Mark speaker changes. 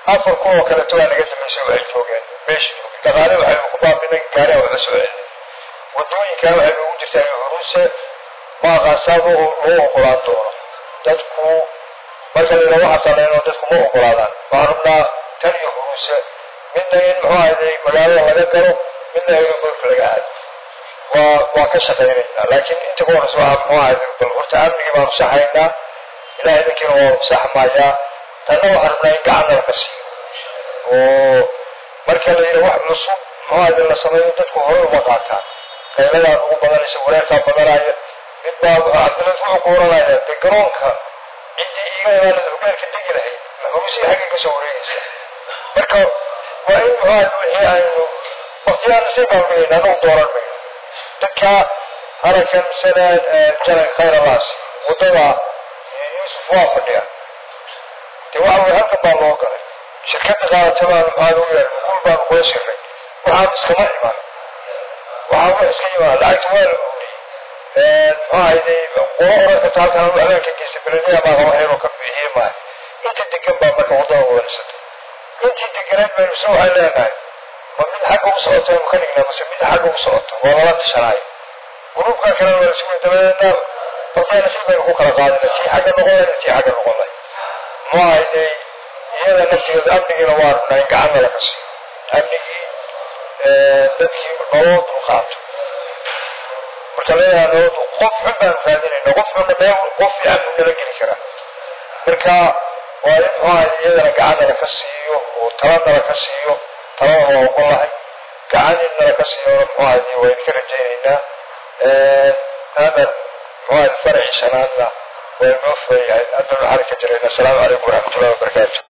Speaker 1: afar kun oo kaleeto waa naga dambeysay waxay joogeen meesha joogeen dhaqaale waxaynu ku baabinay gaariha waxla soo celinay wadooyinkan waxay noogu jirtaa curuuse maaqaasaado loo ogolaan doono dadku marka la yidhaha waxaa sameynoo dadku ma ogolaadaan waxaan rabnaa tan iyo curuuse midna in muxuu ahayday magaalada laga galo midna aeroborka laga aado waa waa ka shaqaynaynaa laakiin inta ka horeysa waxaa muxuu ahayday bal horta amnigii baanu saxaynaa ilaah idinkiina waa saxmayaa tanna waxaan rabnaa in gacanna laka siiyo oo marka la yidhaha wax cusub muxuu ahayday la sameeyo dadku hore uma qaataan qayladaa ugu badanaysa wareerkaa badanaya mid baa cabdilad wuxuu ku oranaya dee garoonka ciddii iga imaanada hogaanka degi lahayd maxuusii xaggay ka soo wareegaysa marka waa in muxuu wixii aynu waqtiyaan sii baalmayna anagu dooran mayno dadka harakan sanad jaran khayralaas waddada yuusuf waa fadhiya dee waxa weye halkan baa loo galay shirkadda qaadatabaan maxaa lagu yeeray guul baanu kula shiray waxaan iskama iman waxaa wax iska yimaada lacagta waa la uriyey maxaahayday qolo oranka taalkan habeenka geysta beledaya baa qaba heeroo ka bixiyey maaha inta degan baa marka waddada wadarsatay intii deganeed baynu se waxay leenahay ma mid xagga u socoto aynu ka dhignaa mase mid xagga u socoto waa lala tashanaayo gruubkan kalena waa lasku dabadeedna waqtiya nasiib baynu ku kala qaadina tii xagga noqonay tii xagga noqonay maxaahayday iyada naftigeeda amnigiina waa rabnaa in gacanna laga siiyo amnigii dadkii nolol dulqaato marka leeyaha nolol qof xun baanu raadinayna qof xunna meel qof fiican buu nala geli karaa marka waa in muxuaha iyadana gacan nala ka siiyo oo tala nala ka siiyo talada waa ogon lahay gacan in nala ka siiyona muxuaha waa idinka rajaynaynaa hada muxuaha faraci shanaadna waa inoo furan yahay haddana waxaan ka jirayna asalaamu calaykum waraxmatullahi wabarakaatu